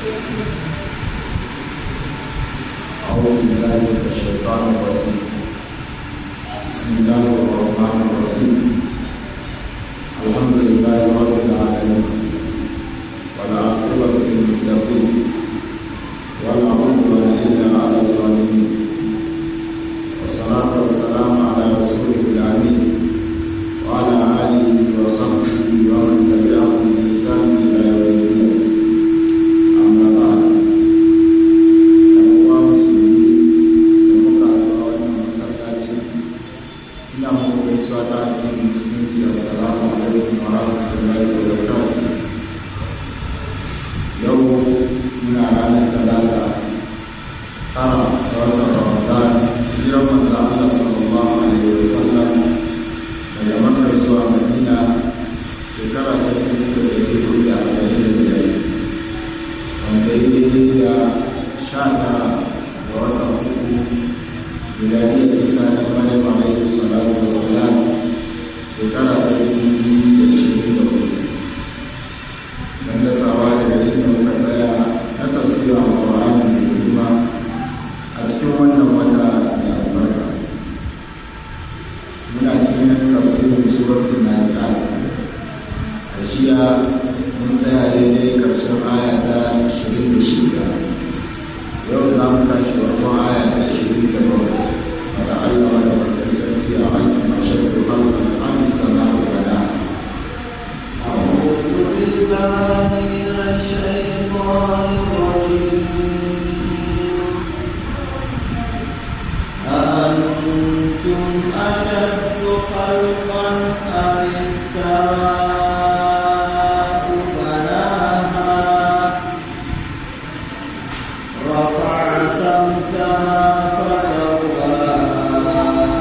أعوذ بالله من الشيطان الرجيم بسم الله الرحمن الرحيم الحمد لله رب العالمين والعاقبة للمتقين ولا عدوان إلا على الظالمين والصلاة والسلام على رسوله الأمين وعلى آله وصحبه ومن تبعهم بإحسان إلى يوم الدين أما بعد uwa musulmi da muka haɗu a wannan masallaci ina muku gaisuwa ta addinin musulunci assalamu alaikum wa rahmatullahi wa barakatuh yau muna ranar talata tara ga watan ramadan hijiran manzo Allah sallallahu alaihi wa sallam daga makka zuwa madina shekara ta dubu da ɗari hudu da arba'in da biyar wanda ya daidai da sha tara ga watan uku miladiyar isa ta maryam alaihi salatu wassalam shekara ta dubu biyu da ishirin da hudu don dasawa daga inda muka tsaya na tafsirin alƙur'ani mai girma a cikin wannan wata mai albarka muna cikin tafsirin suratul nazi'at a jiya mun tsaya daidai ƙarshen aya ta ashirin da shida yau za mu tashi farkon aya ta ashirin da bakwai wanda Allah wanda wanda sarki a hannun mashaidu halkan an sana da gada أعوذ بالله من الشيطان الرجيم أأنتم أشد خلقا أم السماء بناها رفع سمكها فسواها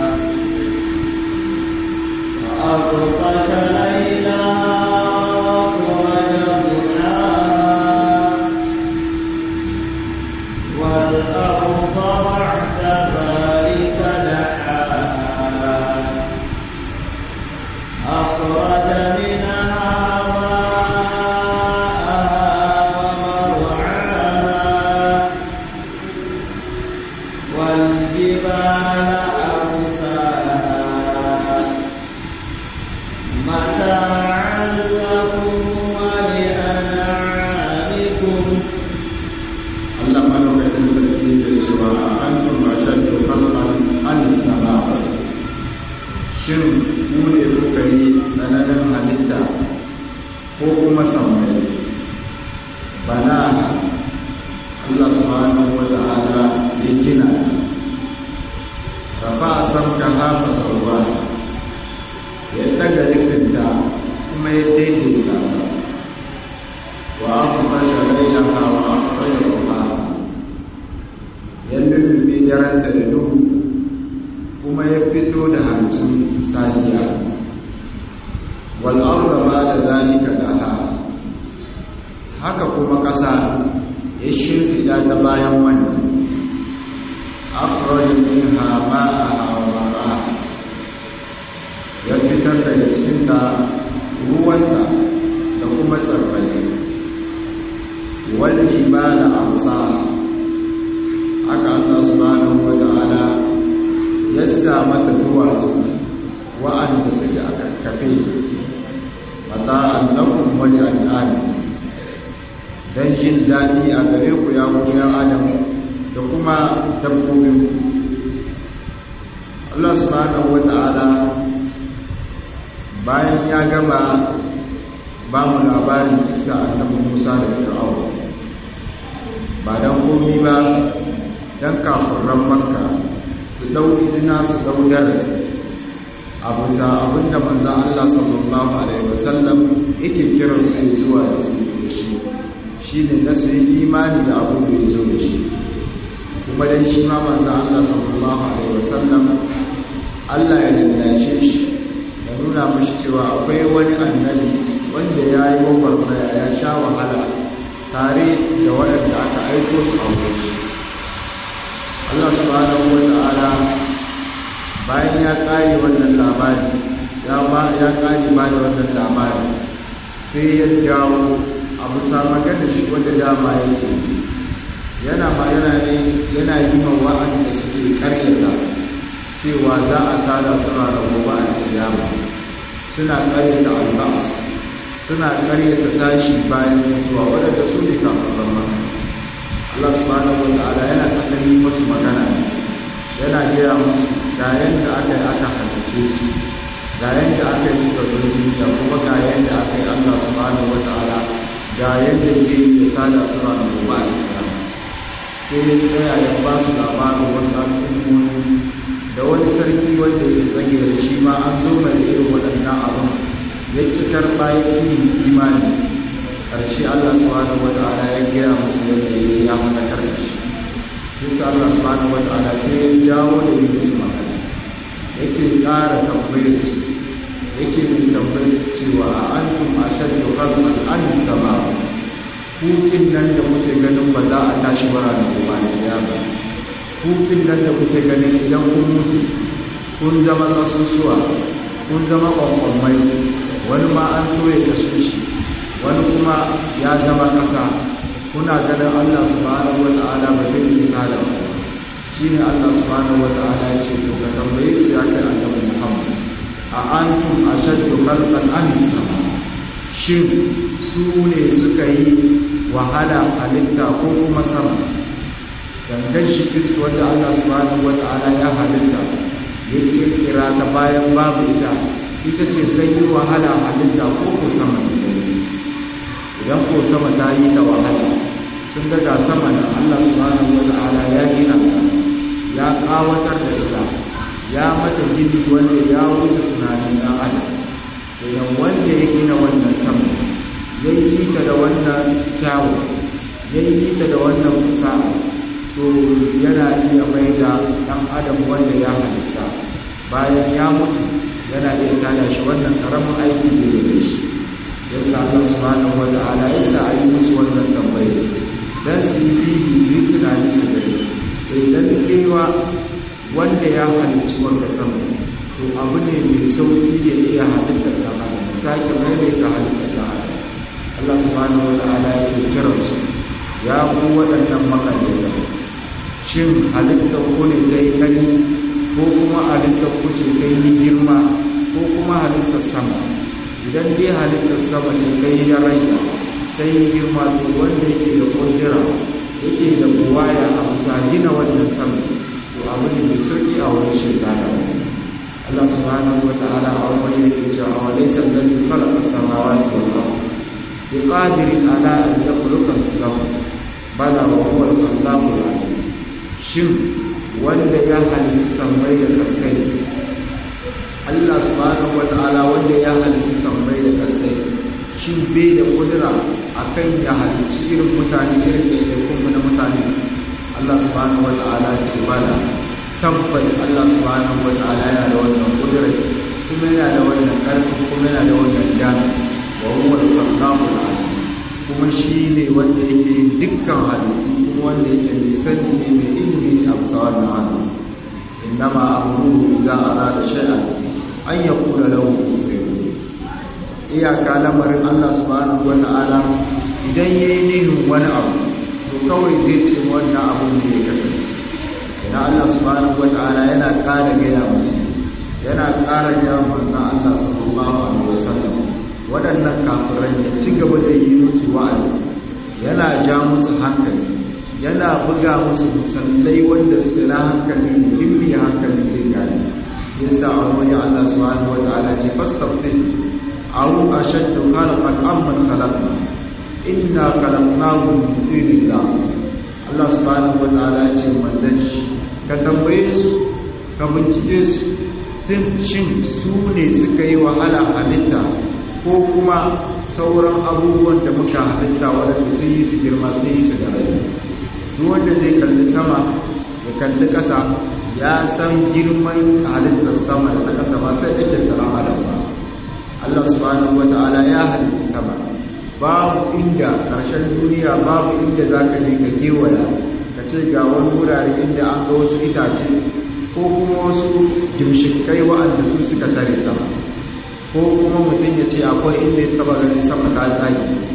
وأغطش ليلها وأخرج ضحاها والأرض بعد ذلك دحاها أخرج منها ماءها ومرعاها والجبال أرساها متاعا لكم ولأنعامكم Allah malaukakin sarki ke cewa a antum ashaddu khalqan an sama shin ku ne kuka yi tsananin halitta ko kuma sammai bana Allah subhanahu wa ta'ala ya gina rafa samka hafa sauwa ya daga rikinta kuma ya daidaita ta وأخرج ليلها وأخرج ضحاها يلل في درجة النور كما يفتو دهانتم ساجيا والأرض بعد ذلك لها haka kuma ƙasa ya shimfiɗa ta bayan wannan akwai min hama a hawa ya fitar daga cikinta ruwanta da kuma tsarrai والجبال أرساها haka Allah subhanahu wa ta'ala ya sa mata duwatsu wa'anda suke a kakkafe mata annakun wani al'adu don jin daɗi a gare ku ya koyar adam da kuma dabbobin Allah subhanahu wa ta'ala bayan ya gama ba mu labarin kisa annabi Musa da Fir'aun ba dan komi ba dan kafiran Makka su dau izina su dau darasi a bisa abinda manzo Allah sallallahu alaihi wasallam yake kiran su zuwa da su da shi shine na su yi imani da abin da ya zo da shi kuma dan shi ma manzo Allah sallallahu alaihi wasallam Allah ya lallashe shi ya nuna mashi cewa akwai wani annabi wanda ya yi gwagwarmaya ya sha wahala tare da waɗanda aka aiko su a wurin shi Allah subhanahu wa ta'ala bayan ya ƙare wannan labari ya ba ya ƙare ba da wannan labari sai ya jawo a bisa magana shi wanda dama yake yana ma yana ne yana yi ma wa'anda suke karyata cewa za a tada suna da gobe a kiyama suna karyata albas suna karyata tashi bayan mutuwa wadanda su ne kafin maka Allah subhanahu wa ta'ala yana tsakani masu magana yana gaya musu ga yadda aka yi aka halice su ga yadda aka yi suka zo duniya kuma ga yadda aka yi Allah subhanahu wa ta'ala ga yadda ke yi da tada suna da gobe a kiyama sai ya tsaya ya ba su labarin wasu al'ummomi da wani sarki wanda ya tsage da shi ma an zo mai irin waɗannan abin ya ci karɓa ya ƙi imani ƙarshe Allah subhanahu wa ta'ala ya gaya musu yadda ya ya mallakar da shi sai Allah subhanahu wa ta'ala sai ya jawo da yi musu magana yake ƙara tambayar su yake mai tambayar su cewa a antum ashaddu khalqan an sama kukin nan da kuke ganin ba za a tashi bara da gobe da ba kukin nan da kuke ganin idan kun mutu kun zama kasusuwa kun zama kwakwamai wani ma an toye kasu shi wani kuma ya zama ƙasa kuna ganin Allah subhanahu wa ta'ala ba zai yi tada ba shi ne Allah subhanahu wa ta'ala ya ce to ka tambaye su ya kai annabi Muhammad a antum ashaddu khalqan am sama shin su ne suka yi wahala halitta ko kuma sama gangan shikin su wanda Allah subhanahu wa ta'ala ya halitta ya kirkira ta bayan babu ita ita ce ta yi wahala halitta ko ko sama idan ko sama ta yi ta wahala sun daga sama da Allah subhanahu wata'ala ya gina ta ya kawatar da ita ya mata gini wanda ya wuce tunanin dan adam idan wanda ya gina wannan sama ya yi ta da wannan kyawu ya yi ta da wannan kusa to yana iya mai da dan adam wanda ya halitta bayan ya mutu yana iya tada shi wannan karamin aiki ne da shi yasa Allah subhanahu wa ta'ala yasa a yi musu wannan tambaye dan su yi bibi su yi tunani su gani idan kewa wanda ya halicci wanda sama to abu ne mai sauki ya iya halittar da adam sake maimaita halittar da adam Allah subhanahu wa ta'ala ya ke kiran su ya ku waɗannan makaddata shin halittar ku ne ta yi kari ko kuma halittar ku ce ta yi girma ko kuma halittar sama idan dai halittar sama ce ta yi da raina ta yi girma to wanda yake da kundira yake da buwaya a bisa gina wannan sama to abu ne mai sauki a wani shekara Allah subhanahu wa ta'ala a wani yake cewa wa laysa alladhi khalaqa as-samawati wal ardh biqadirin ala an yakhluqa al-ardh bala wa huwa al-khallaqu al-alim shin wanda ya halitta sammai da kasai Allah subhanahu wata'ala wanda ya halitta sammai da kasai shin bai da kudura akan ya halitta irin mutane irin da ya kuma na mutane Allah subhanahu wata'ala ce bala tabbas Allah subhanahu wata'ala yana da wannan kudura kuma yana da wannan karfi kuma yana da wannan dama wa huwa al-khallaqu al-alim kuma shi ne wanda yake yin dukkan halittu kuma wanda yake mai sani ne mai ilimi a bisa wannan hannu innama amruhu idza arada shay'an an yaqula lahu kun iyaka lamarin Allah subhanahu wata'ala idan yayi nihin wani abu to kawai zai ce wannan abu ne ya kasance idan Allah subhanahu wata'ala yana ƙara gaya musu yana ƙara gaya manzon Allah sallallahu alaihi wasallam waɗannan kafirai ya ci gaba da yi musu wa'azi yana ja musu hankali yana buga musu musallai wanda su na hankali muhimmi hankali zai gane yasa a wani Allah subhanahu wa ta'ala ce fastaftin aw ashaddu khalqan amman khalaqna inna khalaqnahu min tinillah Allah subhanahu wa ta'ala ce manzon shi ka tambaye su ka bincike su tun shin su ne suka yi wahala halitta ko kuma sauran abubuwan da muka halitta waɗanda sun yi su girma sun yi su da rai duk wanda zai kalli sama ya kalli ƙasa ya san girman halittar sama da ta ƙasa ba sai ake tsaron adam ba Allah subhanahu wa ta'ala ya halitta sama babu inda ƙarshen duniya babu inda za ka je ka kewaya ka ce ga wani wurare inda an ga wasu itace ko kuma wasu gimshikai wa'anda su suka tare sama ko kuma mutum ya ce akwai inda ya taba ganin sama ta tsaki ko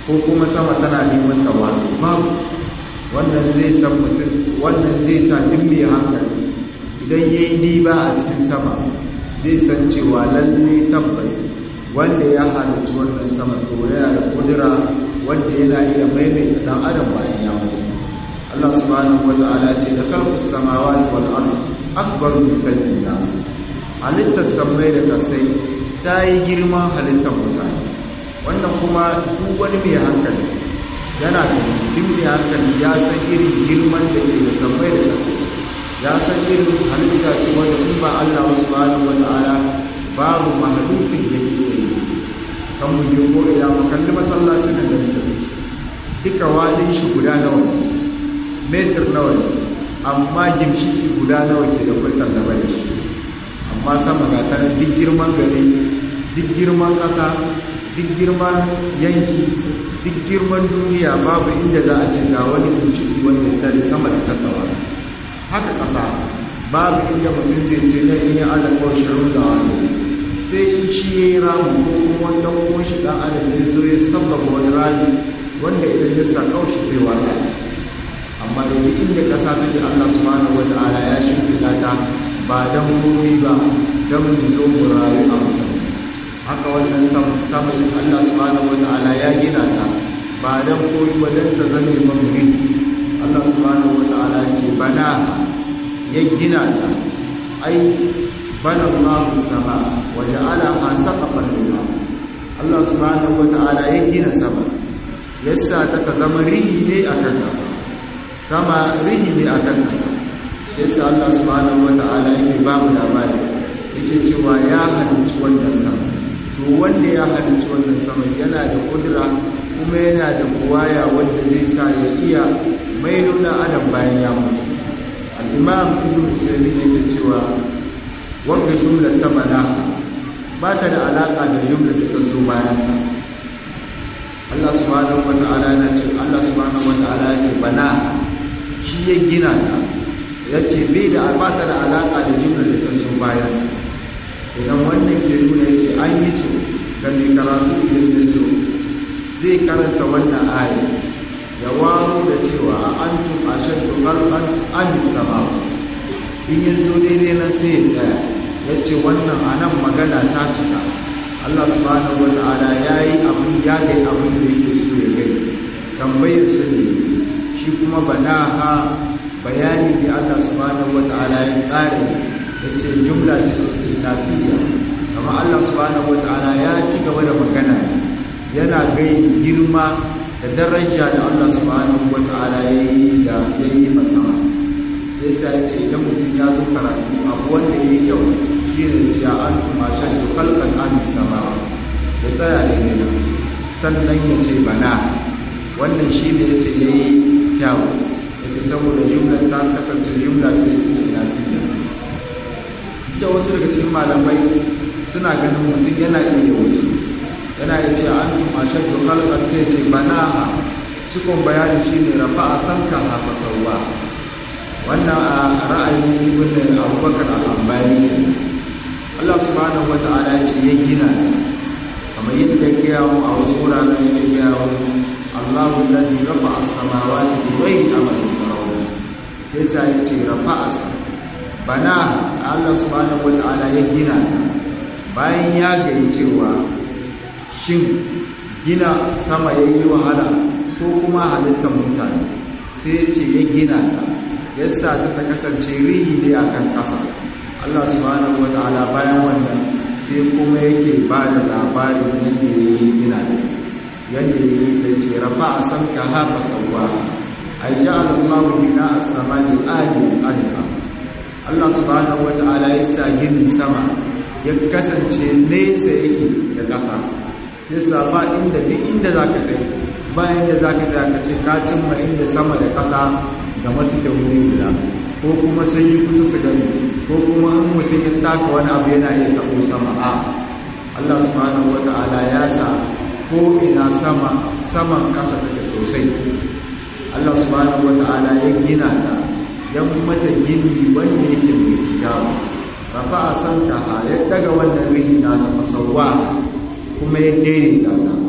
ko kuma sama tana neman tawali babu wannan zai san mutum wannan zai sa duk mai hankali idan ya yi diba a cikin sama zai san cewa lalle tabbas wanda ya halarci wannan sama to yana da kudura wanda yana iya maimaita dan adam bayan ya mutu Allah subhanahu wa ta'ala ce da khalqus samawati wal ardi akbar min khalqin nas halittar samai da kasai ta yi girman halittar mutane wannan kuma duk wani mai hankali yana da duk mai hankali ya san irin girman da ke da samai da kasai ya san irin halitta ce wanda in ba Allah subhanahu wa ta'ala babu mahalukin da ke tsaye kan mu je ko ina mu kalli masallacin da muke duka wadin shi guda nawa metar nawa amma gimshiki guda nawa ke da kwaitar da bai shi amma sama ga ta duk girman gari duk girman ƙasa duk girman yanki duk girman duniya babu inda za a ce ga wani gimshiki wanda ta sama da tattawa haka ƙasa babu inda mutum zai ce na iya alaƙar shirin da wani sai in shi ya yi ramu ko kuma wanda kuma shi ɗan adam ya zo ya sabbaba wani rami wanda idan ya sa kaushi zai wata amma da duk inda ƙasa ta ji allah subhanahu wa ta'ala ya shimfiɗa ta ba don wuri ba don mu zo mu rayu a musamman haka wannan samun allah subhanahu wa ta'ala ya gina ta ba don koyi ba don ta zame mamuri allah subhanahu wa ta'ala ce bana ya gina ta ai bana Allahu sama wa ja'alaha saqafan lillah Allah subhanahu wa ta'ala ya gina sama yassa ta ta zama rihi ne akan kasa sama rihi ne akan kasa yassa Allah subhanahu wa ta'ala yake ba mu labari yake cewa ya halicci wannan sama to wanda ya halicci wannan sama yana da kudura kuma yana da buwaya wanda zai sa ya iya mai nuna adam bayan ya mutu al'imam ibn usaimin yake cewa wanda jumlar ta bana ba ta da alaƙa da jumlar da ta zo bayan ta Allah subhanahu wa ta'ala na ce Allah subhanahu wa ta'ala ya ce bana shi ya gina ta ya ce bai da ba ta da alaƙa da jumlar da ta zo bayan idan wannan ke nuna ya ce an yi su ga mai karatu idan ya zo zai karanta wannan aya ya waro da cewa an tun a shaddu ƙarfan an sama in yi zo daidai nan sai ya tsaya ya ce wannan a nan magana ta cika Allah subhanahu wa ta'ala ya yi abin ya gai abin da yake so ya gai tambayar su ne shi kuma bana ha bayani da Allah subhanahu wa ta'ala ya tsare ya ce jumla ce istinafiya kama Allah subhanahu wa ta'ala ya ci gaba da magana yana gai girma da daraja da Allah subhanahu wa ta'ala ya yi da ya yi masama sai sai ya ce idan mutum ya zo karatu abu wanda ya yi kyau shi ne ce a an tuma shan da kalkan an sama ya tsaya da ne sannan ya ce bana wannan shi ne ya ce ya yi kyau ya ce saboda jumlar ta kasance jumla ce su ne na fiye da wasu daga cikin malamai suna ganin mutum yana iya wuce yana yi ce an tuma shan da kalkan sai ce bana cikon bayani shi ne rafa a sanka haka sauwa wannan a ra'ayin ibn abubakar al-ambari Allah subhanahu wata'ala ya ce ya gina kamar yadda ya gaya mu a wasu wuraren ya gaya mu Allahu alladhi rafa'a as-samawati bi ghairi amalin tarawun yasa ya ce rafa'a bana Allah subhanahu wata'ala ya gina bayan ya gani cewa shin gina sama yayi wahala ko kuma halittar mutane sai ya ce ya gina ta yasa ta ta kasance rihi ne a kan ƙasa Allah subhanahu wata'ala bayan wannan sai kuma yake ba da labarin yadda ya yi gina da yadda ya yi da ce rafa a san ka haka sauwa a yi ja al'amma bina a samani ali alika Allah subhanahu wata'ala ya sa ginin sama ya kasance nesa yake da ƙasa yasa ba inda duk inda za ka kai bayan da za ka ka ce ka cimma inda sama da ƙasa ga masu da wuri guda ko kuma sun yi kusa su gani ko kuma in mutum ya taka wani abu yana iya tabo sama a Allah subhanahu wata'ala ya sa ko ina sama saman ƙasa take sosai Allah subhanahu wata'ala ya gina ta ya mata gini wanda yake mai kyawu rafa a san ka ya daga wannan rihi na da masauwa kuma ya daidaita ta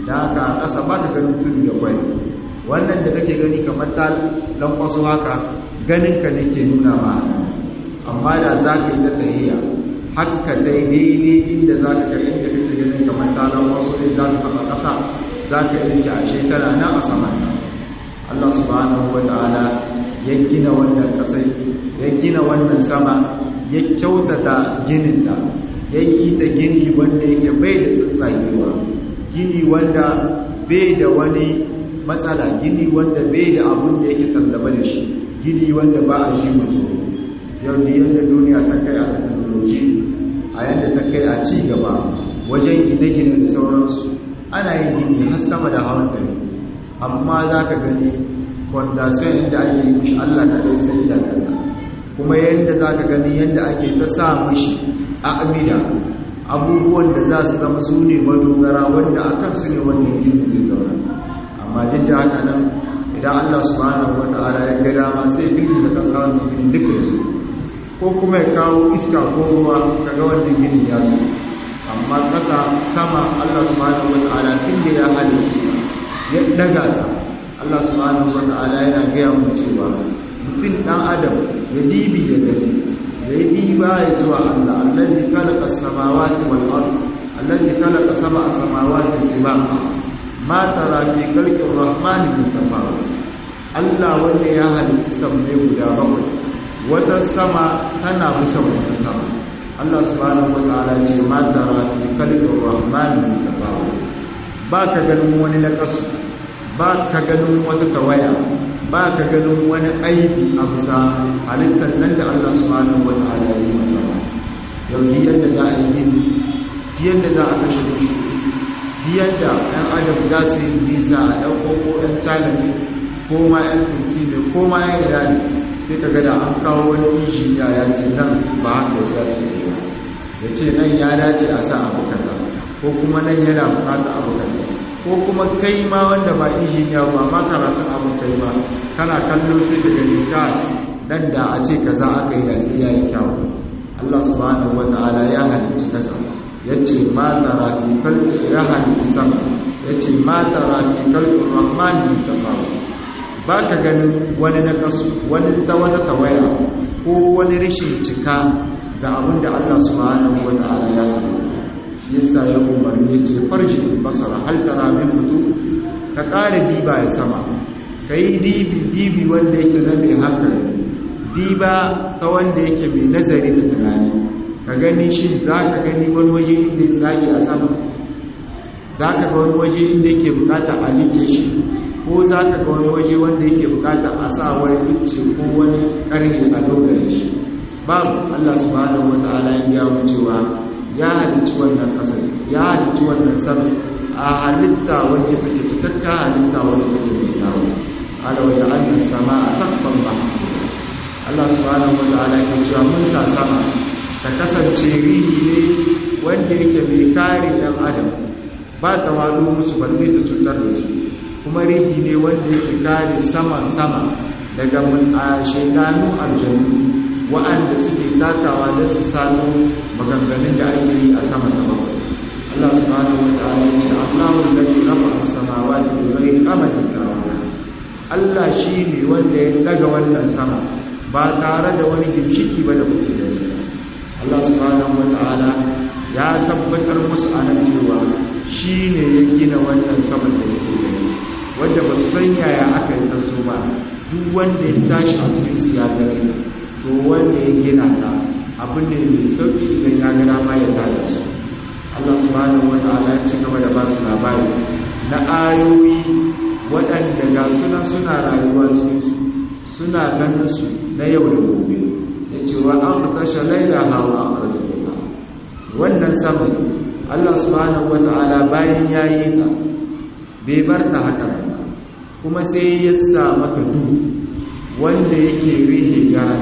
da haka a ƙasa ba ka ganin tudu da kwai wannan da kake gani kamar ta lankwaso haka ganin ka ne ke nuna ma amma da za ka yi ta tsayiya haka daidai inda za ka ga inda kake ganin kamar ta lankwaso ne za ka taɓa ƙasa za ka yi a shekara na a saman nan Allah subhanahu wa ta'ala ya gina wannan ƙasai ya gina wannan sama ya kyautata gininta ya yi ta gini wanda yake bai da tsatsagewa gini wanda bai da wani matsala gini wanda bai da abun da yake tallaba da shi gini wanda ba a shi musu yau da yadda duniya ta kai a teknoloji a yadda ta kai a ci gaba wajen gine-gine da sauransu ana yin gini har sama da hawan dare amma za ka gani fondasiyon inda ake yi mishi allah ka kai sai da kuma yadda za ka gani yadda ake ta sa mishi a amida abubuwan da za su zama su ne madogara wanda a kan su ne wannan gini zai zauna amma duk da haka nan idan allah subhanahu wa ta'ala ya ga dama sai gini da kasa wani gini duka ya zo ko kuma ya kawo iska ko ruwa kaga wannan gini ya zo amma kasa sama allah subhanahu wa ta'ala tun da ya halitta ya daga ta allah subhanahu wa ta'ala yana gaya mu cewa mutum dan adam ya dibi ya gani ya yi diba ya zuwa allah allazi khalaqa as-samawati wal ard allazi khalaqa sab'a samawati tibaqa ma tara fi khalqi ar-rahman min tafawut Allah wanda ya halitta sammai guda bakwai wata sama tana bisa wata sama Allah subhanahu wa ta'ala ce ma tara fi khalqi ar-rahman min tafawut ba ka ganin wani nakasu ba ka ganin wata tawaya ba ka ganin wani aibi a bisa halittar nan da Allah subhanahu wa ta'ala ya yi masa yau yadda za a yi gini yadda za a kashe kuɗi yadda ɗan adam za su yi nisa a ɗauko ko ɗan calami ko ma ‘yan turki ne ko ma ‘yan irani sai ka gada an kawo wani injiniya ya ce nan ba haka ya dace ne ya ce nan ya dace a sa abu kaza ko kuma nan yana bukata abu kaza ko kuma kai ma wanda ba injiniya ba ma karatun abu kai ba kana kallo sai ka gani ka dan da a ce kaza aka yi da sai ya yi kyau Allah subhanahu wa ta'ala ya halicci kasa yace ma tara fi kalbi ya halitta sama yace ma tara fi kalbi rahman min tafawut baka ganin wani na kasu wani ta wata tawaya ko wani rashin cika ga abin da Allah subhanahu wa ta'ala ya halitta shi yasa ya umarni yace farji basara hal tara min futu ka kare diba ya sama kai dibi dibi wanda yake na mai hankali diba ta wanda yake mai nazari da tunani ka gani shi za ka gani wani waje inda ya tsage a sama za ka ga wani waje inda yake bukata a like shi ko za ka ga wani waje wanda yake bukata a sa wani ice ko wani karni a dogare shi babu allah subhanahu wa ta'ala ya biya mu cewa ya halicci wannan kasar ya halicci wannan sama a halitta wanda take cikakka halitta wanda take mai kyawu ala wa ta'ala sama a sakfan ba Allah subhanahu wa ta'ala ya cewa mun sa sama ta kasance rihi ne wanda yake mai kare ɗan adam ba ta wado musu balle da cutar da su kuma rihi ne wanda yake kare saman sama daga shaidanu aljanu wa'anda suke takawa don su sano maganganun da ake yi a sama ta bakwai Allah subhanahu wa ta'ala ya ce Allahu alladhi rafa'a as-samawati bi ghairi amadin tarawna Allah shi ne wanda ya daga wannan sama ba tare da wani gimshiki ba da kuke gani Allah subhanahu wata'ala ya tabbatar musu a nan cewa shi ne ya gina wannan saman da suke gani wanda ba su san yaya aka yi taso ba duk wanda ya tashi a cikin su ya gani to wanda ya gina ta abin da mai sauki idan ya gana ma ya tada su Allah subhanahu wata'ala ya ci gaba da ba su labari na ayoyi waɗanda ga suna suna rayuwa cikin su suna ganin su na yau da gobe ya ce wa an kashe laila hawa a ƙarfi wannan saman allah subhanahu wa ta'ala bayan ya yi ta bai bar ta haka kuma sai ya sa mata duhu wanda yake rihe gara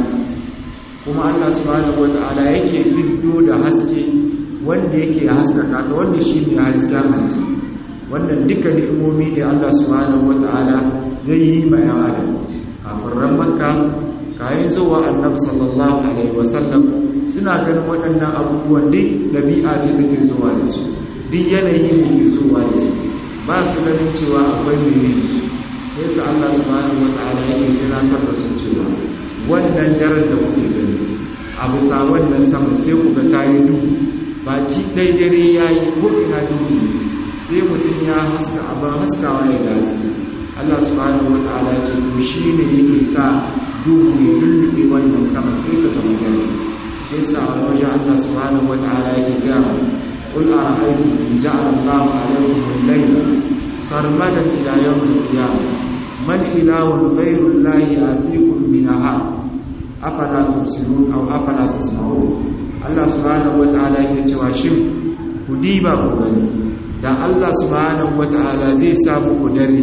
kuma allah subhanahu wa ta'ala yake fiddo da haske wanda yake haskaka ta wanda shi ne hasken hanci wannan duka ni'imomi ne allah subhanahu wa ta'ala zai yi ma yan adam kafin makka kayan zuwa annabi sallallahu alaihi wasallam suna ganin waɗannan abubuwan duk ɗabi'a ce take zuwa da su duk yanayi ne ke zuwa da su ba su ganin cewa akwai mai yin su sai su Allah subhanahu wata'ala yake tunatar da su cewa wannan daren da kuke gani a bisa wannan sama sai ku ga ta yi duhu ba ci ɗai dare ya yi ko ina duhu sai mutum ya haska abin haskawa ya gasi Allah subhanahu wata'ala ce to shi ne yake sa duhu ya lullube wannan sama sai ka zama dare sai sa a wajen Allah subhanahu wata'ala yake gaya قل أرأيتم إن جعل الله عليكم الليل سرمدا إلى يوم القيامة من إله غير الله يأتيكم بنهار أفلا تبصرون أو أفلا تسمعون الله سبحانه وتعالى يتوى شم كديبا كغني da Allah subhanahu wata'ala zai samu ku dare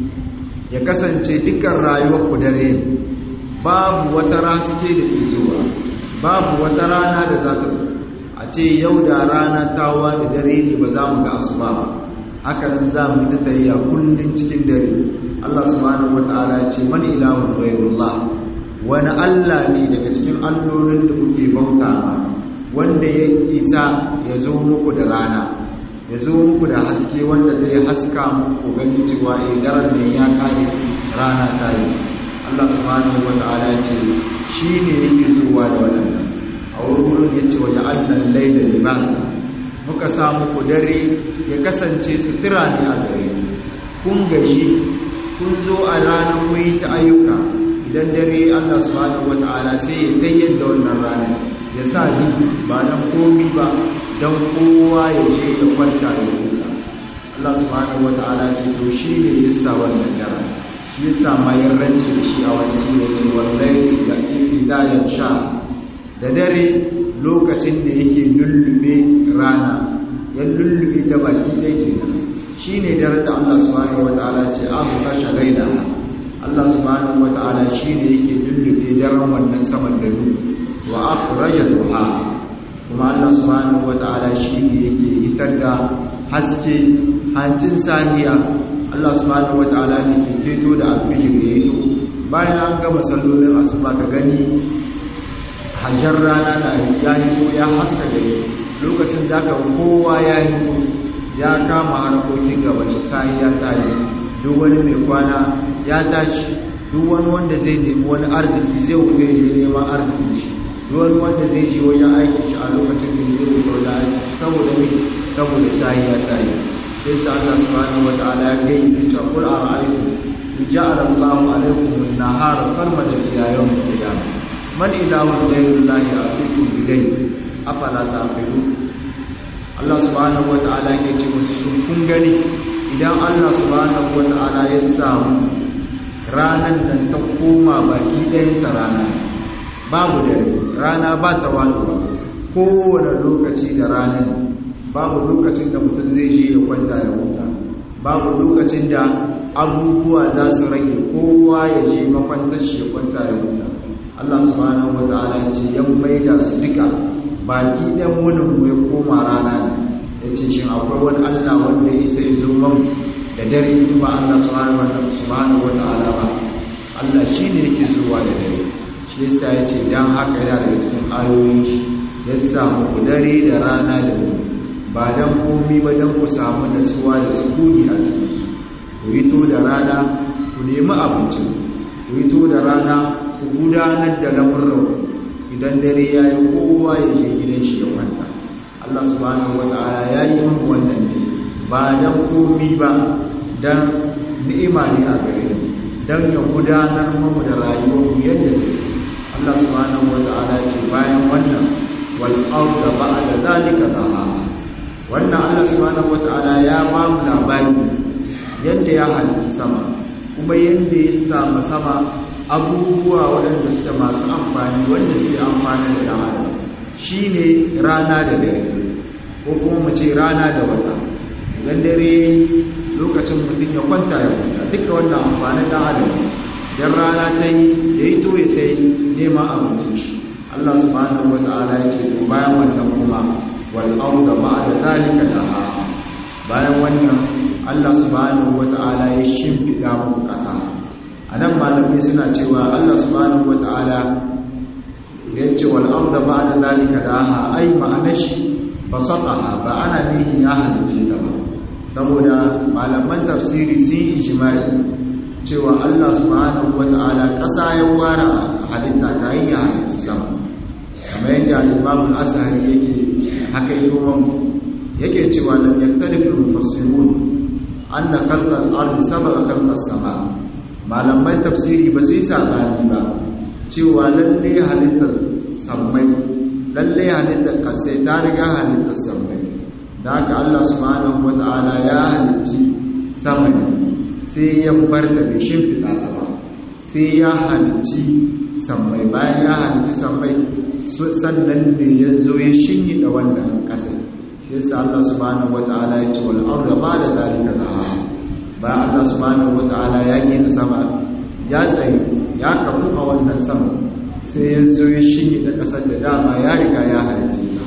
ya kasance dukkan rayuwar ku dare babu wata raske da ke zuwa babu wata rana da za ta a ce yau da rana tawa da dare ne ba za mu ga asuba ba hakanan za mu ta tayya kullun cikin dare Allah subhanahu wataala ya ce man ilahun ghayrullah wani Allah ne daga cikin allolin da kuke bauta ma wanda ya isa ya zo muku da rana ya zo muku da haske wanda zai haska muku gani cewa eh daren ne ya kare rana ta yi Allah subhanahu wataala ya ce shi ne yake zuwa da wannan a wurin ya ce waje annan laila libasa muka samu ku dare ya kasance sutura ne a gare kun gashi kun zo a ranar kuyi ta ayyuka idan dare Allah subhanahu wata'ala sai ya tayyar da wannan ranar ya sa ni ba dan komi ba dan kowa ya je ya kwanta ya huta Allah subhanahu wata'ala ce to shi ne ya sa wannan dare shi ya sa ma ya rance da shi a wani sura ce wallahi da idan sha da dare lokacin da yake lullube rana ya lullube ta baki ɗaya kenan shi ne dare da Allah subhanahu wa ta'ala ce abu kashe raina Allah subhanahu wa ta'ala shi ne yake lullube daren wannan saman da nu wa akhraja duha kuma Allah subhanahu wa ta'ala shi ne yake hitar da haske hancin sahiya Allah subhanahu wa ta'ala ne ke fito da alfijir ya yi bayan an gama sallolin asuba ka gani hajjar rana na ya hito ya haska gari lokacin da aka kowa ya hito ya kama harkokin gaba shi sai ya tashi duk wani mai kwana ya tashi duk wani wanda zai nemi wani arziki zai wuce ya neman arziki shi duk wani wanda zai je wajen aiki shi a lokacin da zai wuce wajen aiki saboda ne saboda sai ya tashi sai sa Allah subhanahu wa ta'ala ya gai ta qul ara'aytum in ja'ala Allahu alaykum an-nahara sarmadan ila yawm al-qiyamah man ilahun ghayrullahi atikum bilayl afala taqilun Allah subhanahu wata'ala ke ce musu kun gani idan Allah subhanahu wata'ala ya samu ranan nan ta koma baki ɗayan ta rana babu dare rana ba ta waluwa kowane lokaci da ranar babu lokacin da mutum zai je ya kwanta ya huta babu lokacin da abubuwa za su rage kowa ya je makwantar shi ya kwanta ya huta Allah subhanahu wa ta'ala ya ce yan maida su duka baki ɗan wunin mu ya koma rana ne ya ce shi akwai wani Allah wanda ya sai zo man da dare ba Allah subhanahu wa ta'ala ba Allah shi ne yake zuwa da dare shi yasa ya ce dan haka yana daga cikin ayoyin shi ya samu ku dare da rana da mu ba dan komi ba dan ku samu natsuwa da sukuni a cikin su ku hito da rana ku nemi abinci ku hito da rana ku gudanar da lamurran idan dare ya yi kowa ya je gidan shi ya kwanta Allah subhanahu wa ta'ala ya yi mun wannan ne ba dan komi ba dan ni'ima ne a gare mu dan ya gudanar mu da rayuwar mu yadda take Allah subhanahu wa ta'ala ce bayan wannan wal arda ba'da zalika daha wannan Allah subhanahu wa ta'ala ya ba mu labari yadda ya halitta sama kuma yadda ya samu sama abubuwa waɗanda suke masu amfani wanda suke amfani da ɗan shi ne rana da dare ko kuma mu ce rana da wata idan dare lokacin mutum ya kwanta ya kwanta duka wannan amfanin ɗan adam idan rana ta yi da ya to ya ta yi neman abincin shi Allah subhanahu wa ta'ala ya ce to bayan wannan kuma wal arda ba'da zalika daha bayan wannan Allah subhanahu wa ta'ala ya shimfiɗa muku ƙasa a nan malamai suna cewa Allah subhanahu wa ta'ala ya ce wal arda ba'da zalika daha ai ma'anar shi basataha ba ana nihin ya halice ta ba saboda malaman tafsiri sun yi ijimai cewa Allah subhanahu wata'ala ƙasa ya ware halitta kayan ya halitta sama kamar yadda al-imam al-azhari yake haka yi yake cewa lam yaktalif al-mufassirun anna khalqa al-ardi sabaqa khalqa as-sama malaman tafsiri ba su yi sabani ba cewa lalle halittar sammai lalle halittar kasai ta riga halittar sammai da haka Allah subhanahu wata'ala ya halitti sama sai ya bar da bai shimfiɗa ta ba sai ya halitti sammai bayan ya halitti sammai sannan ne ya zo ya shinyi da wannan ƙasar yasa Allah subhanahu wata'ala ya ce wal arda ba da zalika laha ba Allah subhanahu wata'ala ya gina sama ya tsaye ya kafu a wannan sama sai ya zo ya shinyi da ƙasar da dama ya riga ya halitti ta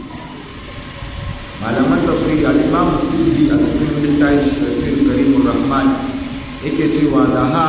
malaman tafsiri al-imam sudi a cikin littafin tafsir karimur rahman yake cewa da ha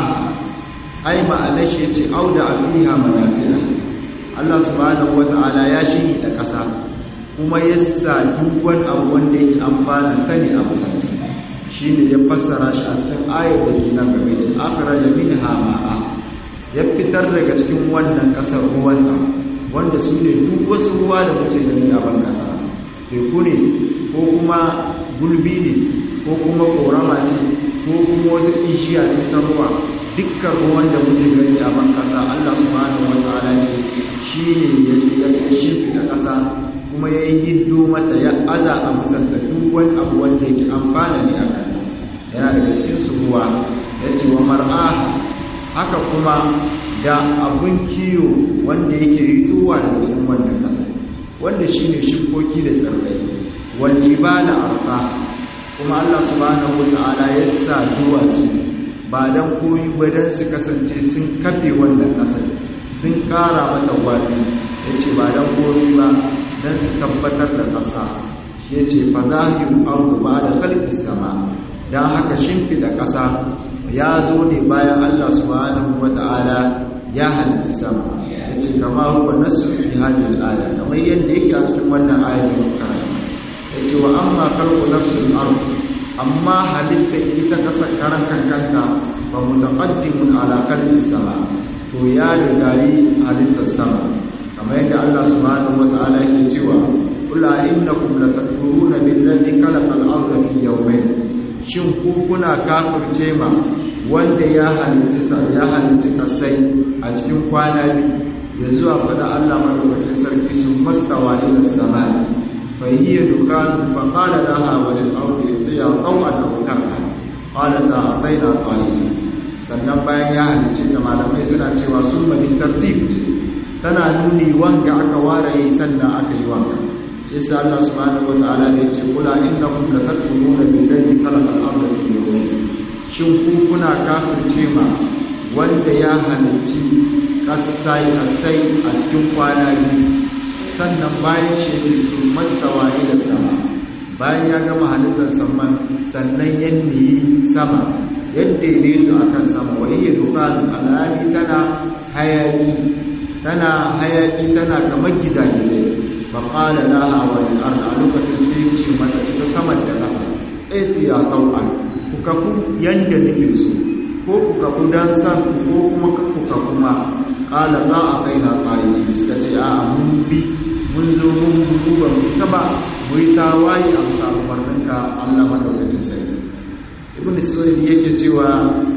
ai ma'ana shi yace auda alfiha manafi'a Allah subhanahu wata'ala ya shiri da ƙasa kuma ya sa duk wani abu wanda yake amfana ta ne a musamman shi ne ya fassara shi a cikin ayar da ke nan game ce akhraja minha ma'a ya fitar daga cikin wannan ƙasar ruwanta wanda su ne duk wasu ruwa da muke gani a ban ƙasa teku ne ko kuma gulbi ne ko kuma korama ce ko kuma wata ishiya ce ta ruwa dukkan ruwan da muke gani a ban kasa Allah subhanahu wataala ce shi ne ya shirfi da kasa kuma ya yi hiddo mata ya aza a musanta duk wani abu wanda yake amfana ne a kan yana daga cikin su ruwa ya ce wa mar'aha haka kuma da abun kiyo wanda yake hitowa daga cikin wannan kasa wanda shi ne shirkoki da tsirrai waljibala arfa kuma Allah subhanahu wata'ala ya sa duwatsu ba dan koyi ba dan su kasance sun kafe wannan kasar sun kara mata gwadi yace ba dan koyi ba dan su tabbatar da kasa yace fa zahiru ardu ba'da khalqis sama dan haka shimfida kasa ya zo ne bayan Allah subhanahu wata'ala ya halitta sama yace kama huwa nasu fi hadhihi al-aya kamar yadda yake a cikin wannan ayar da muka yace wa amma khalqu nafsil ard amma halitta ita kasar karan kankanta fa mutaqaddimun ala qalbi sama to ya rigayi halittar sama kamar yadda Allah subhanahu wataala yake cewa kula innakum latakfuruna billazi khalaqa al-ardha fi yawmayn shin ku kuna kafirce ma wanda ya halitta sa ya halitta kasai a cikin kwana biyu ya zuwa fada Allah madaukakin sarki sun mastawa ila samai فهي دكان فقال لها وللأرض ائتيا طوعا أو كرها قالتا أعطينا طالبين sannan bayan ya halice ta malamai suna cewa sun mani tartib tana nuni wanga aka ware yi sannan aka yi wanga shi sa Allah subhanahu wataala ne ce kula innakum latatmuna billazi khalaqa al-ardha fi yawmin shin ku kuna kafirce ma wanda ya halicci kasai kasai a cikin kwana biyu sannan bayan shi ce su mastawa ila sama bayan ya gama halittar saman sannan yadda yi sama yadda yi su akan sama wani ya duka alhali tana hayaki tana hayaki tana kamar gizagizai ba ƙala laha wani arna a lokacin sai ce mata ita saman da ƙasa ɗaya ya kau'an ku kafu yadda nake so ko ku kafu don san ko kuma ku kafu ma ƙala za a kai na ƙayi suka ce a mun bi mun zo mun buku ba mu isa ba mu yi tawaye a samu martanka Allah madaukakin sarki ibn sa'id yake cewa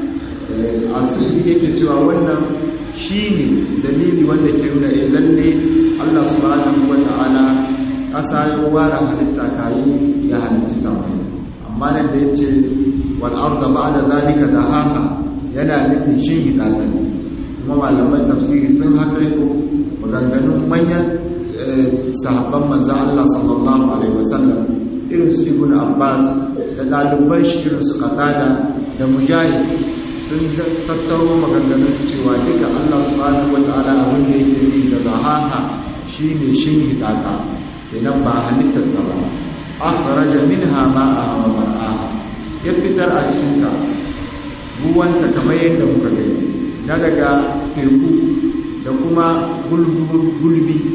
asiri yake cewa wannan shine dalili wanda ke nuna eh lalle Allah subhanahu wata'ala kasa ya ware halitta kayi ya halitta sama amma nan da yace wal arda ba'da zalika dahaha yana nufin shin hidatan kuma malaman tafsiri sun hakaito maganganun manyan sahabban manzan Allah sallallahu Alaihi wasallam irin su ibn Abbas da ɗaliban shi irin su Qatada da Mujahid sun tattaro maganganun su cewa duka Allah subhanahu wata'ala abin da yake yi da zahaha shine shin hidaka idan ba halittar ta ba akhraja minha ma'aha wa mar'aha ya fitar a cikin ta ruwanta kamar yadda muka gani na daga teku da kuma gulbi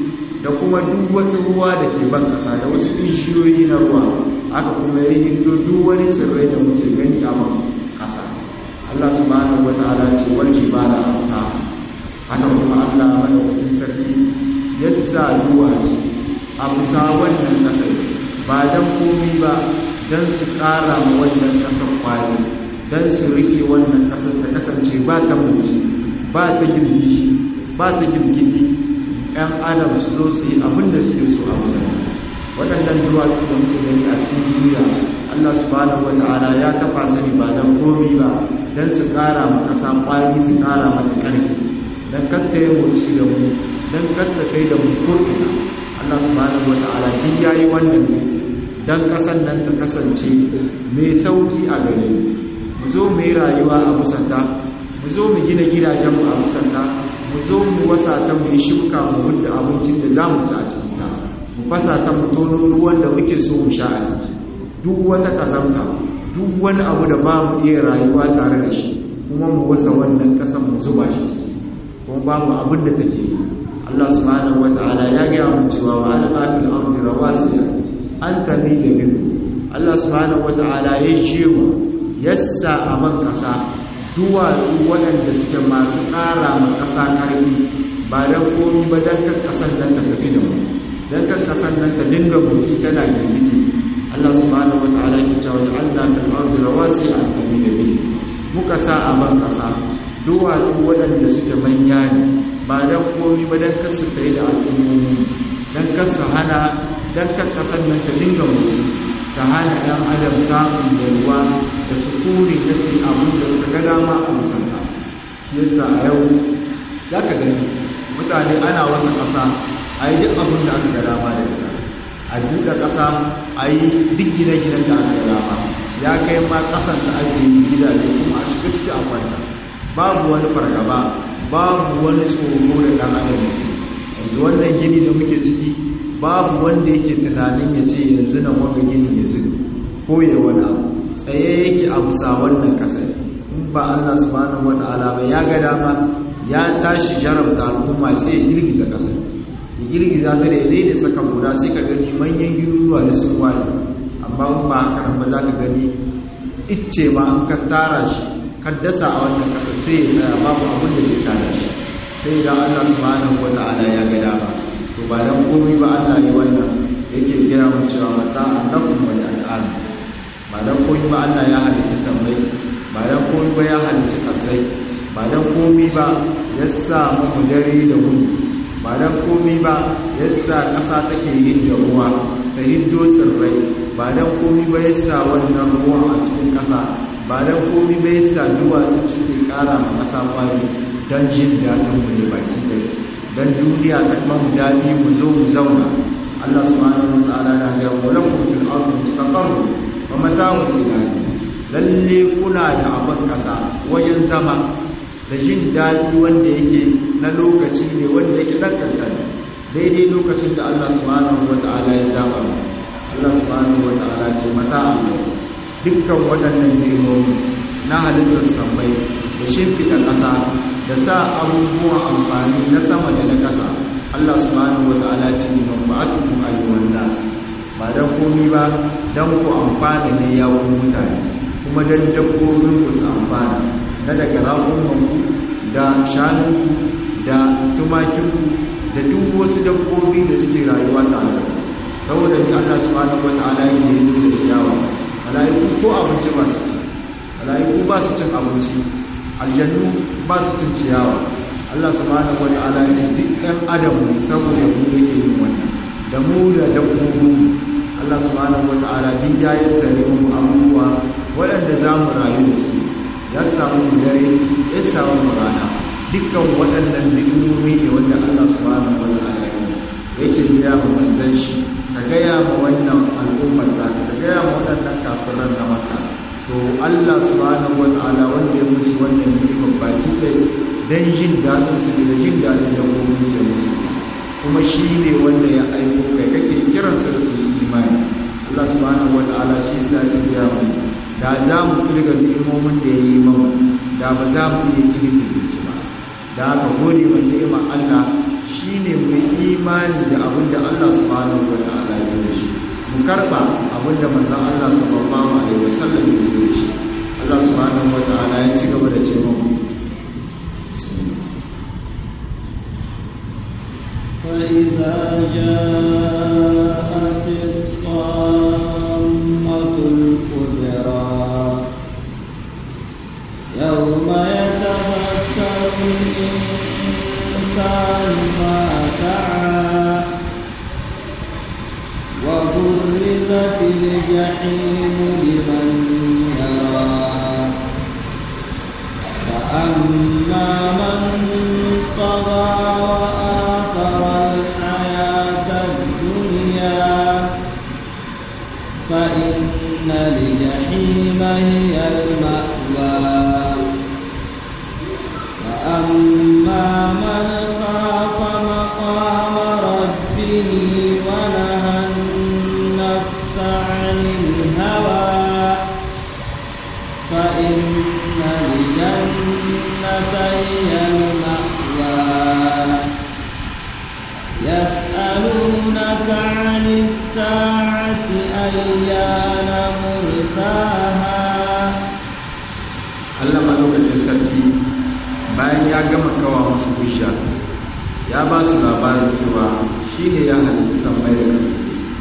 da kuma duk wasu ruwa da ke ban kasa da wasu bishiyoyi na ruwa aka kuma yi hindo duk wani tsirrai da muke gani a ban kasa Allah subhanahu wataala ce wal jibala amsa haka kuma Allah madaukakin sarki ya sa duwatsu a bisa wannan kasar ba dan komi ba dan su ƙara ma wannan kasar kwari dan su rike wannan kasar ta kasance ba ta mutu ba ta girgishi ba ta girgidi ‘yan adam su zo su yi abin da suke so a musamman waɗannan duwatsu da muke gani a cikin duniya allah subhanahu wa ta'ala ya kafa su ne ba don komi ba don su ƙara ma ƙasa ƙwari su ƙara mata ƙarfi don katta yi motsi da mu don katta kai da mu ko'ina allah subhanahu wa ta'ala duk ya yi wannan ne don ƙasan nan ta kasance mai sauƙi a gare mu zo mu yi rayuwa a musanta mu zo mu gina gidajenmu a musanta mu zo mu wasa ta mu yi shuka mu hudda abincin da za mu ci a cikin ta mu fasa ta mu tono ruwan da muke so mu sha a ciki duk wata kazanta duk wani abu da ba mu iya rayuwa tare da shi kuma mu wasa wannan kasan mu zuba shi ciki kuma ba mu abin da take yi Allah subhanahu wata'ala ya gaya mu cewa wa alqatil ardi rawasiya an tabi da bin Allah subhanahu wata'ala ya shewa yassa a man kasa duwatsu waɗanda suke masu ƙara ma ƙasa ƙarfi ba don komi ba don kan ƙasar nan ta tafi da mu don kan ƙasar nan ta dinga mutu tana girgidi Allah subhanahu wa ta'ala ya cewa da Allah ta ardu rawasi a tafi da bi muka sa a ban ƙasa duwatsu waɗanda suke manya ne ba don komi ba don kasu tsaye da al'ummomi don kasu hana don kan ƙasar nan ta dinga mutu ta hana ɗan adam samun yalwa da sukuni na cin abin da suka ga dama a musanta yasa a yau za ka gani mutane ana wasu ƙasa a yi duk abin da aka ga dama da ita a buɗe ƙasa a yi duk gine-ginen da aka ga dama ya kai ma ƙasan da ake yi gidaje kuma a shiga ciki a kwanta babu wani fargaba babu wani tsoro da ɗan adam yanzu wannan gini da muke ciki babu wanda yake tunanin ya ce yanzu nan wanga gini ya zubi ko ya wani abu tsaye yake a bisa wannan kasar in ba Allah subhanahu wata'ala ba ya ga dama ya tashi jarabta al'umma sai ya girgiza kasar ya girgiza ta da da saka guda sai ka gani manyan giruruwa da sun wani amma in ba haka nan ba za ka gani icce ma an ka tara shi ka dasa a wannan kasar sai ya tsaya babu abin da ke tara shi sai da Allah subhanahu wata'ala ya ga dama to ba dan komai ba Allah ne wannan yake kira mu cewa mata annakum wa al'an ba dan komai ba Allah ya halicci sammai ba dan komai ba ya halicci kasai ba dan komai ba ya sa mu dare da wuni ba dan komai ba ya sa ƙasa take yin da ruwa ta hiddo tsirrai ba dan komai ba ya sa wannan ruwa a cikin ƙasa ba dan komai ba ya sa duwatsu suke ƙara ma ƙasa kwari don jin daɗin mu ne baki ɗaya dan duniya ta kuma mu dadi mu zo mu zauna Allah subhanahu wa ta'ala na ga walakum fil ardi mustaqarr wa mata'un ila lalle kuna da abin kasa wajen zama da jin dadi wanda yake na lokaci ne wanda yake dan kankani daidai lokacin da Allah subhanahu wa ta'ala ya zaba Allah subhanahu wa ta'ala ce mata'un dukkan waɗannan nemomi na halittar sammai da shimfiɗa ƙasa da sa abubuwan amfani na sama da na ƙasa Allah subhanahu wata'ala ce ne mabatukum ayyuhan nas ba dan komi ba dan ku amfana ne ya ku mutane kuma dan dabbobin ku su amfana na daga raƙuman ku da shanun ku da tumakin ku da duk wasu dabbobi da suke rayuwa tare da ku saboda ni Allah subhanahu wata'ala yake yi da ciyawa mala'iku ko abinci ba su ci mala'iku ba su cin abinci aljannu ba su cin ciyawa Allah subhanahu wa ta'ala ya ce duk ɗan adam saboda mu yake yin wannan da mu da dabbobi Allah subhanahu wa ta'ala duk ya yi sare mu abubuwa waɗanda za mu rayu da su ya samu mu dare ya samu mu rana dukkan waɗannan ni'imomi ne wanda Allah subhanahu wa ta'ala yake biya mu manzon shi ka gaya ma wannan al'ummar ta ka gaya ma waɗannan kafiran na maka to Allah subhanahu wata'ala wanda ya musu wannan ni'imar baki ɗaya dan jin daɗin su da jin daɗin da gobe su musu kuma shi ne wanda ya aiko kai kake kiran su da su yi imani Allah subhanahu wata'ala shi sa ya mu da za mu kirga ni'imomin da ya yi mamu da ba za mu iya kirga su ba da aka gode wa ni'imar Allah shine mu imani da abin da Allah subhanahu wa ta'ala ya yi shi mu karba abin da manzon Allah sallallahu alaihi wasallam ya yi shi Allah subhanahu wa ta'ala ya ci gaba da ce mu فإذا جاءت الطامة الكبرى يوم يتذكر الإنسان ما سعى وبرزت الجحيم لمن يرى فأما من طغى وآثر الحياة الدنيا فإن الجحيم هي المأوى وأما من خاف مقام ربه ونهى النفس عن الهوى فإن الجنة هي المأوى يسألونك عن الساعة أيان مرساها Allah madaukakin sarki bayan ya gama kawa musu bisha ya ba su labarin cewa shi ne ya halitta sammai da ƙasa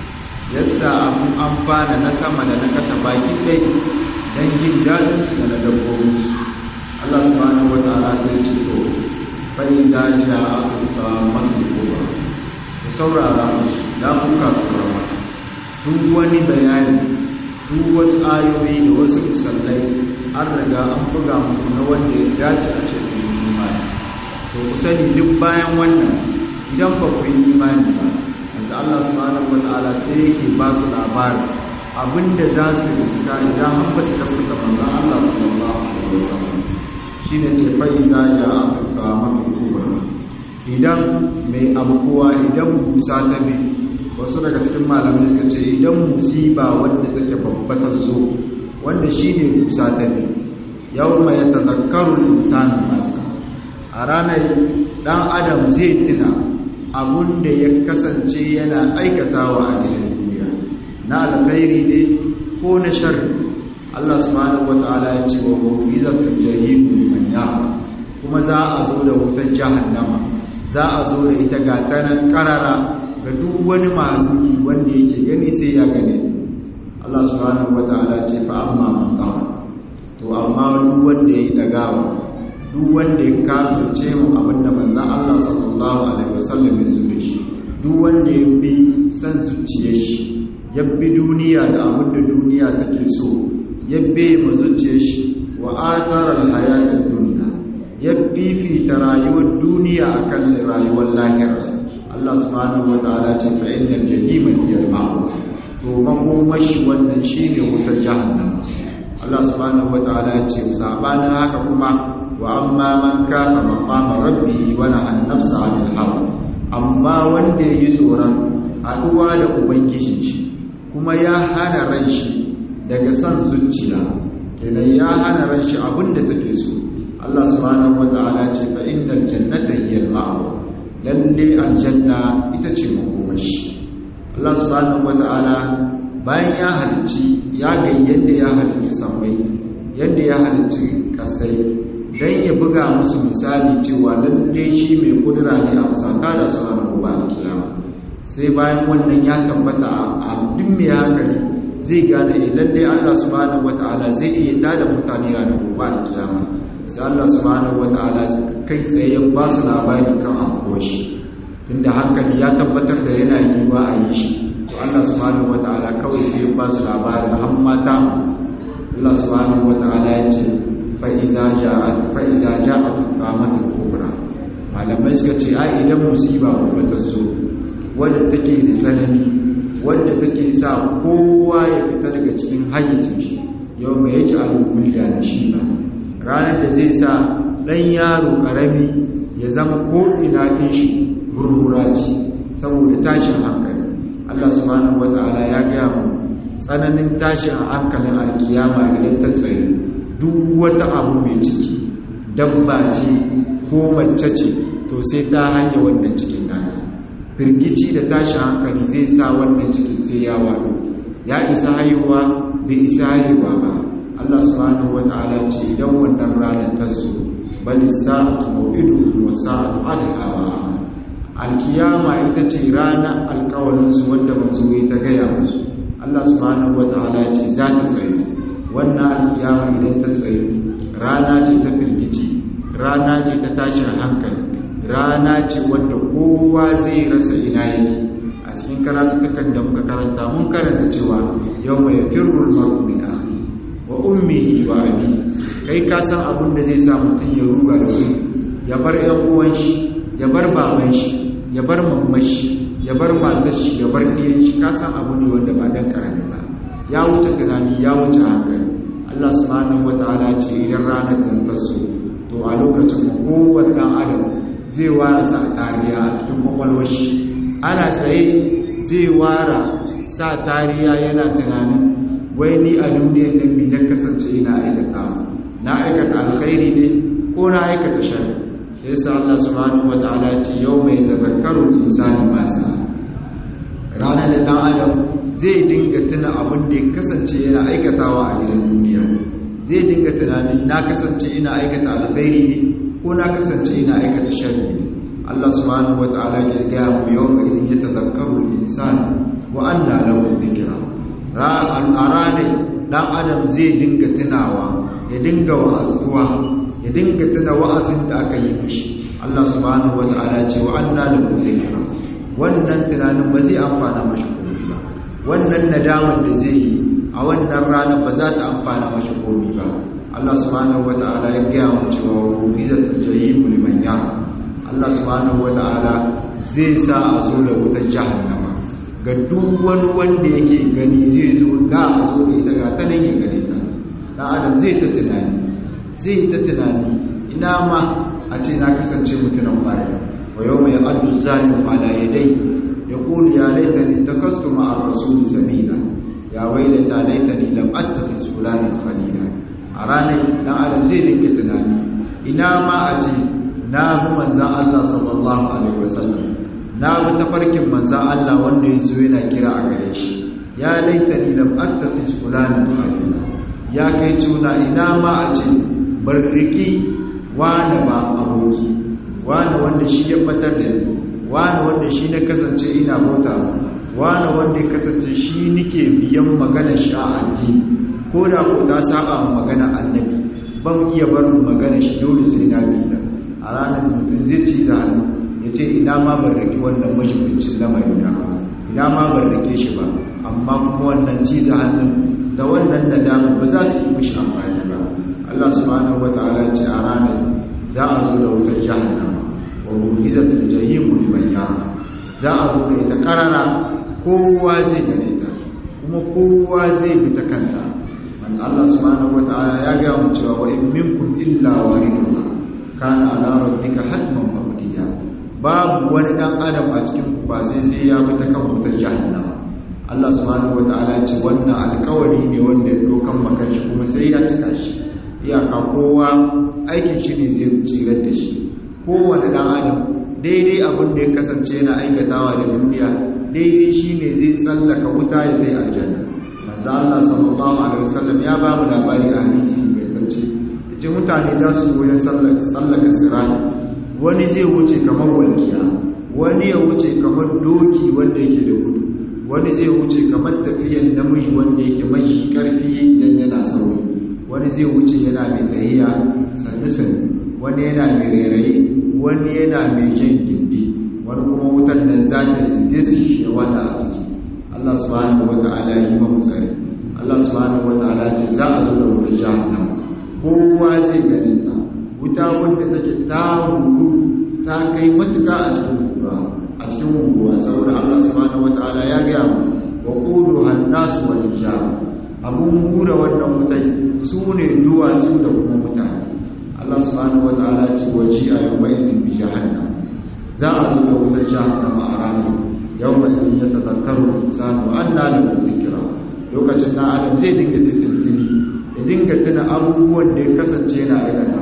yasa abin amfana na sama da na ƙasa baki ɗai don jin daɗinsu da na dabbobinsu Allah subhanahu wa ta'ala sai ce to bai za ja aka ta mata kowa ku saurara musu da kuka tsoron duk wani bayani duk wasu ayoyi da wasu musallai an riga an buga muku na wanda ya dace a cikin imani to ku sani duk bayan wannan idan ba ku yi imani ba yanzu Allah subhanahu wataala sai yake ba su labari abinda za su riska idan an ba su kaskata manzon Allah sallallahu alaihi wasallam shine ce fa idza ja'a qiyamatu kubra idan mai abubuwa idan musa ta bi wasu daga cikin malamai suka ce idan musiba wanda take babba ta zo wanda shi ne musa ta bi yau mai ya tazakkaru insanin nasa a ranar dan adam zai tuna abun da ya kasance yana aikatawa a cikin duniya na alkhairi ne ko na sharri Allah subhanahu wataala ya ce wa mu'izatul jahim liman ya'a kuma za a zo da wutar jahannama za a zo da ita ga tanan karara ga duk wani mahaluki wanda yake gani sai ya gane Allah subhanahu wataala ce fa amma man qama to amma duk wanda yayi dagawa duk wanda ya kafirce mu abinda manzon Allah sallallahu alaihi wasallam ya zure shi duk wanda ya bi san zuciyar shi ya bi duniya da abinda duniya take so ya bi mu zuciyar shi wa athara al-hayatid dunya ya fifita rayuwar duniya akan rayuwar lahira Allah subhanahu wataala ce fa innal jahima hiya al-ma'wa to makomashi wannan shine wutar jahannam Allah subhanahu wataala ya ce sabanin haka kuma wa amma man kana maqama rabbi wa naha an-nafsa 'anil hawa amma wanda yayi tsoron haduwa da ubangijin shi kuma ya hana ran shi daga san zuciya kenan ya hana ran shi abinda take so Allah subhanahu wata'ala ce fa innal jannata hiya al-ma'wa lalle aljanna ita ce makomashi Allah subhanahu wata'ala bayan ya halicci ya ga yadda ya halicci sammai yadda ya halicci kasai dan ya buga musu misali cewa lalle shi mai kudura ne a musaka da su ranar gobe kiyama sai bayan wannan ya tabbata a duk mai hankali zai gane lalle Allah subhanahu wata'ala zai iya tada mutane ranar gobe kiyama sai Allah subhanahu wata'ala kai tsaye ba su labari kan abuwa shi tunda hankali ya tabbatar da yana yi ba a yi shi to Allah subhanahu wata'ala kawai sai ba su labarin har mata Allah subhanahu wata'ala ya ce fa iza ja'at fa iza ja'at qamatul kubra malamai suka ce ai idan musiba babba ta zo wanda take da tsanani wanda take sa kowa ya fita daga cikin hayyacin shi yau mai yake alubul da shi ba ranar da zai sa ɗan yaro ƙarami ya zama ko'ina ɗin shi gurguraci saboda tashin hankali Allah subhanahu wa ta'ala ya gaya mu tsananin tashin hankalin alkiyama idan ta tsaye duk wata abu mai ciki dabba ce ko mace ce to sai ta hanya wannan cikin nata firgici da tashin hankali zai sa wannan cikin sai ya wado ya isa haihuwa bai isa haihuwa ba Allah subhanahu wata'ala ce idan wannan ranar ta zo bali sa'atu maw'idu wa sa'atu adhawa alkiyama ita ce ranar alkawalin su wanda manzo ya ta gaya musu Allah subhanahu wata'ala ce za ta tsaye wannan alkiyama idan ta tsaye rana ce ta firgici rana ce ta tashin hankali rana ce wanda kowa zai rasa ina yake a cikin karatukan da muka karanta mun karanta cewa yau mai firrul maru min akhi wa ummihi wa abi kai ka san abin da zai sa mutum ya ruga da wuri ya bar ɗan uwan shi ya bar baban shi ya bar mamman shi ya bar matar shi ya bar ɗiyan shi ka san abu ne wanda ba dan karami ba ya wuce tunani ya wuce hankali Allah subhanahu wataala ce idan ranar da ta so to a lokacin kowanne dan adam zai wara sa tariya a cikin kwakwalwar shi ana tsaye zai wara sa tariya yana tunanin wai ni a duniyar nan bi na kasance ina aikata na aikata alkhairi ne ko na aikata shari sai yasa Allah subhanahu wataala ce yau mai tazakkaru insani masa ranar da dan adam zai dinga tuna abin da ya kasance yana aikatawa a gidan duniya zai dinga tunanin na kasance ina aikata alkhairi ne ko na kasance ina aikata sharri ne Allah subhanahu wataala ke gaya mu yau ga izin ya tazakkaru insan wa anna lahu dhikra ra'an arane dan adam zai dinga tunawa ya dinga wa'azuwa ya dinga tuna wa'azin da aka yi mishi Allah subhanahu wataala ce wa anna lahu dhikra wannan tunanin ba zai amfana mashi komai ba wannan nadamar da zai yi a wannan ranar ba za ta amfana mashi komai ba Allah subhanahu wata'ala ya gaya mu cewa rubizatul jahim liman ya Allah subhanahu wata'ala zai sa a zo da wutar jahannama ga duk wani wanda yake gani zai zo ga a zo da ita ga ta nan ya gane ta dan adam zai ta tunani zai ta tunani ina ma a ce na kasance mutumin baya wa yawma ya'addu zalimu ala yadayhi yaqulu ya laitani takastu ma'a rasuli sabila ya wailata laitani lam attakhis fulanan khalila a ranar dan adam zai dinga tunani ina ma a ce na bi manzan Allah sallallahu alaihi wasallam na bi tafarkin manzan Allah wanda ya zo yana kira a gare shi ya laita ni lam attafi fulanan khalila ya kai tuna ina ma a ce bar riki wani ba aboki wani wanda shi ya batar da ni wani wanda shi na kasance ina bauta wani wanda ya kasance shi nike biyan maganar sha'anti ko da ko ta saba magana annabi ban iya barin magana shi dole sai na bi ta a ranar mutum zai ci da hannu ya ce ina ma ban rike wannan mashigincin lamarin da ina ma ban rike shi ba amma kuma wannan ci da hannun da wannan nadama ba za su yi mishi amfani ba Allah subhanahu wa ta'ala ce a ranar za a zo da wutar jahannama wa bugizatul jahim liman yara za a zo da ita karara kowa zai gane ta kuma kowa zai bi ta kanta man Allah subhanahu wata'ala ya ga mu cewa wa in minkum illa wariduha kana ala rabbika hatman maqdiya babu wani dan adam a cikin ku ba sai sai ya bi ta kan wutar jahannama Allah subhanahu wata'ala ya ce wannan alƙawari ne wanda ya dokan maka shi kuma sai ya cika shi iyaka kowa aikin shi ne zai tsirar da shi kowane dan adam daidai abin da ya kasance yana aikatawa da duniya daidai shi ne zai tsallaka wuta ya zai aljanna manzo Allah sallallahu alaihi wasallam ya ba mu labari a hadisi mai tance yace mutane za su goyen sallaka sallaka sirani wani zai wuce kamar walkiya wani ya wuce kamar doki wanda yake da gudu wani zai wuce kamar tafiyan namiji wanda yake mai karfi idan yana sauri wani zai wuce yana mai tahiya sannu sannu wani yana mai rairayi wani yana mai jan gindi wani kuma wutar nan za ta zai su shi wanda a ciki Allah subhanahu wa ta'ala yi ma musari Allah subhanahu wa ta'ala ce za a zo da wutar jahannama kowa zai ganin ta wuta wanda take ta huru ta kai matuka a cikin guguwa a cikin guguwa saboda Allah subhanahu wa ta'ala ya gaya mu wa qudu hannasu wal hijab abun hura wannan wutai su ne duwatsu da kuma mutane Allah subhanahu wa ta'ala ce waji a yau mai izin bi jahannam za a zo da wutar jahannama a ranar yau mai izin ya tazakaru insanu an na da zikira lokacin na adam zai dinga titintini ya dinga tuna abubuwan da ya kasance yana aikata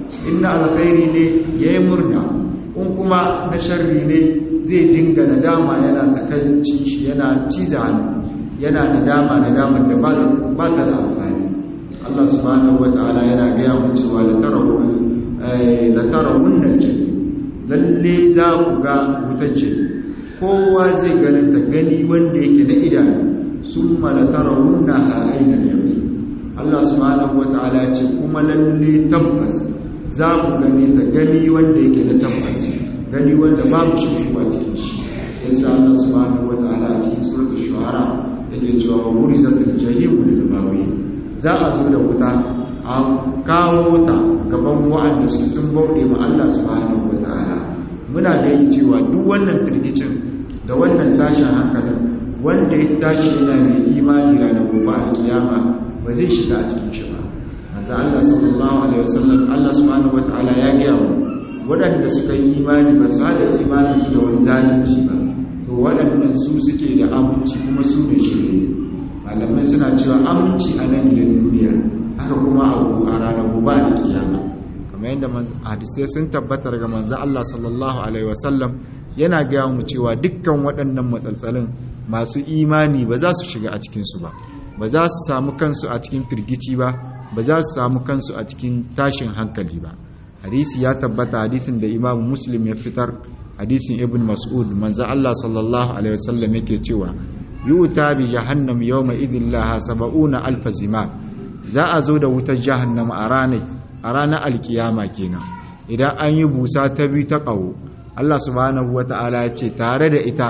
inna alkhairi ne yayi murna in kuma na sharri ne zai dinga nadama yana takaici shi yana ciza yana nadama nadamar da ba ta da amfani Allah subhanahu wataala yana gaya mu cewa la tarawun la tarawun lalle za ku ga wutar kowa zai ganin ta gani wanda yake na idanu sun malatara wunna a ainihin yau Allah subhanahu wa ta'ala ce kuma lalle tabbas za ku gani ta gani wanda yake da tabbas gani wanda babu shi kuwa cikin shi yasa Allah subhanahu wa ta'ala a cikin suratul shuhara yake cewa wa murizatul jahim lil bawi za a zo da wuta a kawo ta gaban wa'anda su sun bauɗe ma Allah subhanahu wa ta'ala muna gani cewa duk wannan firgicin da wannan tashin hankalin wanda ya tashi yana mai imani ranar gobe a kiyama ba zai shiga a cikin shi ba manzo Allah sallallahu alaihi wasallam Allah subhanahu wataala ya gaya mu waɗanda suka yi imani ba su hada imani su da wani zalunci ba to waɗannan su suke da aminci kuma su ne shi malamai suna cewa aminci a nan gidan duniya haka kuma a ranar gobe a kiyama kamar yadda hadisai sun tabbatar ga manzo Allah sallallahu alaihi wasallam yana gaya mu cewa dukkan waɗannan matsaltsalin masu imani ba za su shiga a cikinsu ba ba za su samu kansu a cikin firgici ba ba za su samu kansu a cikin tashin hankali ba hadisi ya tabbata hadisin da imamu muslim ya fitar hadisin ibn mas'ud manzo Allah sallallahu alaihi wasallam yake cewa yuta bi jahannam yawma idhin laha sab'una alf zima za a zo da wutar jahannama a ranar a ranar alkiyama kenan idan an yi busa ta biyu ta ƙaho Allah subhanahu wata'ala ya ce tare da ita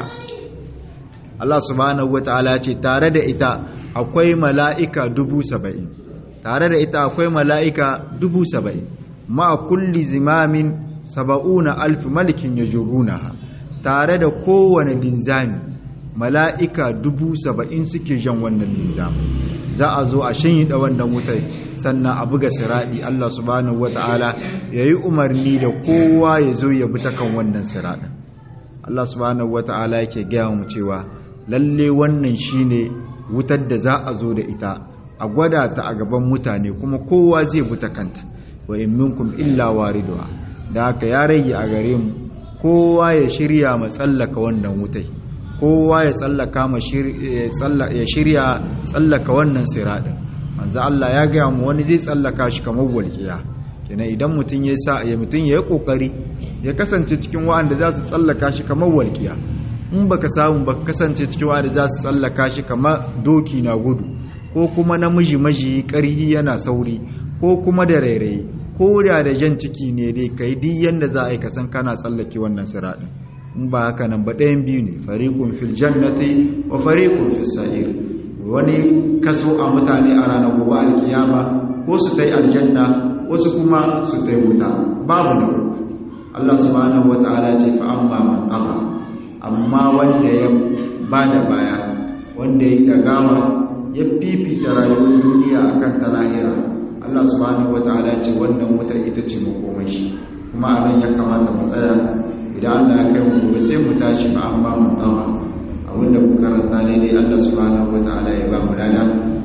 Allah subhanahu wata'ala ya ce tare da ita akwai mala'ika dubu saba'in tare da ita akwai mala'ika dubu saba'in ma kulli zimamin saba'una alfi malikin ya jurunaha tare da kowane linzami mala'ika dubu saba'in suke jan wannan linzamin za a zo a shanyida wannan wutar sannan a buga siraɗi Allah subhanahu wata'ala ya yi umarni da kowa ya zo ya bi ta kan wannan siraɗin Allah subhanahu wata'ala yake gaya mu cewa lalle wannan shine wutar da za a zo da ita a gwada ta a gaban mutane kuma kowa zai bi ta kanta wa in minkum illa wariduha da haka ya rage a gare mu kowa ya shirya ma tsallaka wannan wutai kowa ya tsallaka ma ya shirya tsallaka wannan siradin manzo Allah ya ga mu wani zai tsallaka shi kamar walƙiya kenan idan mutum ya sa ya mutum ya yi kokari ya kasance cikin wa'anda za su tsallaka shi kamar walƙiya in baka samu baka kasance cikin wa'anda za su tsallaka shi kamar doki na gudu ko kuma namiji maji ƙarhi yana sauri ko kuma da rairayi ko da da jan ciki ne dai kai duk yanda za a yi kasan kana tsallake wannan siradin in ba haka nan ba ɗayan biyu ne fariƙun fil jannati wa fariƙun fil sa'ir wani kaso a mutane a ranar gobe alkiyama ko su ta yi aljanna wasu kuma su ta yi wuta babu na Allah subhanahu wa ta'ala ce fa amma man aba amma wanda ya ba da baya wanda ya yi dagawa ya fifita rayuwar duniya akan ta lahira Allah subhanahu wa ta'ala ce wannan wuta ita ce makomashi kuma a nan ya kamata mu tsaya idan Allah ya kai mu gobe sai mu tashi fa amma mun tsawa abinda mu karanta ne dai Allah subhanahu wataala ya ba mu lada